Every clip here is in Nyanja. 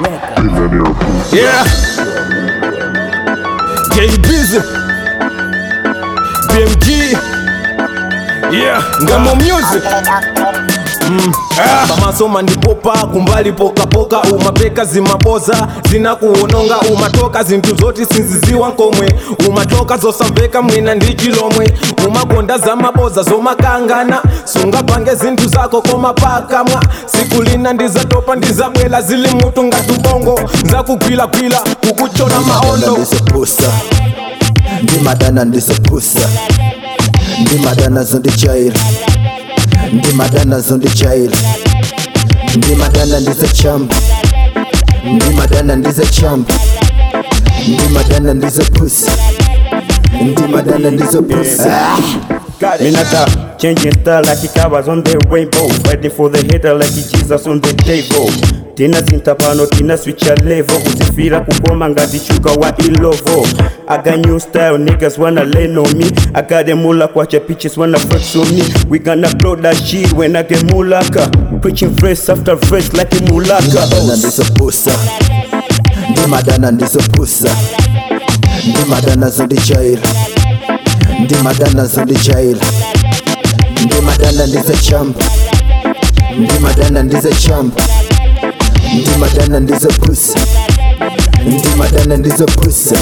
Yeah. Jay Busy. BMG. Yeah. Ngamo Music. Ah. pamasoma ndipopa kumbali pokapoka umapeka zimaboza zinakuononga umatoka zinthu zoti sinziziwa nkomwe umatoka zosamveka mwina ndi chilomwe umakonda zamaboza zomakangana sungapange zinthu zako koma pakamwa siku lina ndizatopa ndizabwela zili mutu ngati ubongo nzakugwilagwila kukuchona maondo ndizopusa ndimadana ndizopusa ndimadana zondijaira ndimadana zondijaira ndimadana ndizachamba ndimadana ndizachamba ndimadana ndizopusa ndimadana ndizopusa Minata, changing style like it covers on the rainbow. Fighting for the hater like it Jesus on the table. Tina sintapano, tina switch a level. Kuzifira kukoma ngati chuka wa ilovo. I got new style, niggas wanna lean on me. I got them mula kwacha bitches wanna flex on me. We gonna blow that shit when I get mulaka. Preaching verse after verse like a mulaka. ndimadana ndizopusa ndimadana ndizopusa ndimadana zondijaira ndimadana zondijaira ndimadana ndizachamba ndimadana ndizachamba ndimadana ndizopusa ndimadana ndizopusa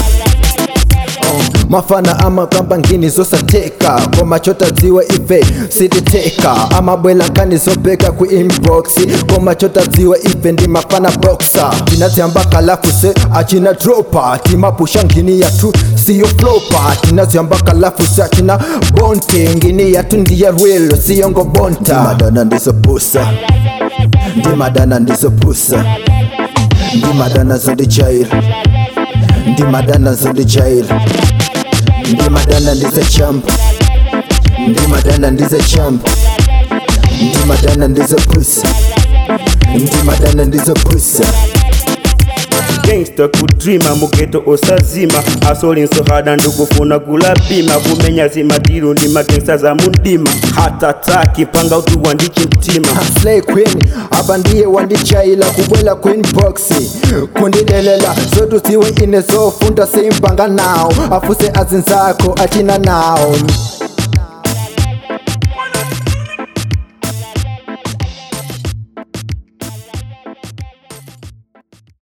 mafana amakamba ngini zosateka koma chotadziwa ife sititeka amabwela nkani zobeka ku inbox koma chotadziwa ife ndi mafana boxa tinazyamba kalafu se achina dropa timapusha ngini yathu siyo flopa tinazyamba kalafu se achina bonte ngini yathu ndiya rwelo siyo ngobonta ndimadana ndizopusa ndimadana ndizopusa ndimadana zondijaira ndimadana zondijaira ndimadana ndizachamba ndimadana ndizachamba ndimadana ndizopusa ndimadana ndizopusa gangsta kudrima mugeto osazima asolinso hada ndikufuna kulapima kumenya zimatiru ndi magangsta za mundima hatataki panga utuwa ndi chimtima slay queen apa ndiye wandijaila kubwela queen box kundidelela zotuziwe ine zofunda simpanga nawo afuse azinzako achina nawo